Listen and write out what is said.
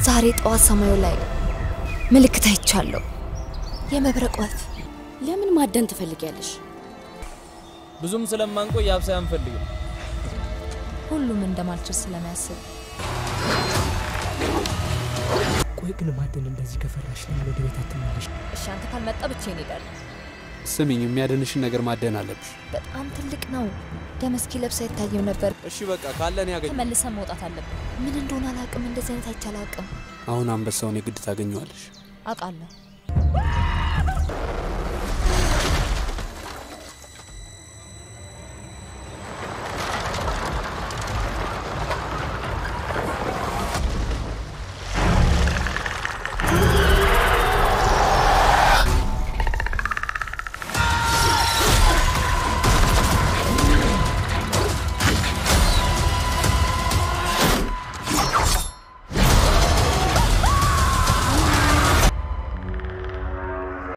ዛሬ ጠዋት ሰማዩ ላይ ምልክት አይቻለሁ። የመብረቅ ወፍ። ለምን ማደን ትፈልጊያለሽ? ብዙም ስለማንቆይ አብሳይ አንፈልግም። ሁሉም እንደማልችል ስለሚያስብ ቆይ ግን ማደን እንደዚህ ከፈራሽ ለምን ወደ ቤት አትመለሽ? እሺ፣ አንተ ካልመጣ ብቻዬን እሄዳለሁ። ስሚኝ፣ የሚያድንሽን ነገር ማደን አለብሽ። በጣም ትልቅ ነው። ደም እስኪ ለብስ አይታየም ነበር። እሺ በቃ ካለን ያገኝ። ተመልሰን መውጣት አለብን። ምን እንደሆነ አላውቅም። እንደዚህ አይነት አይቻል አቅም አሁን አንበሳውን የግድ ታገኘዋለሽ። አውቃለሁ።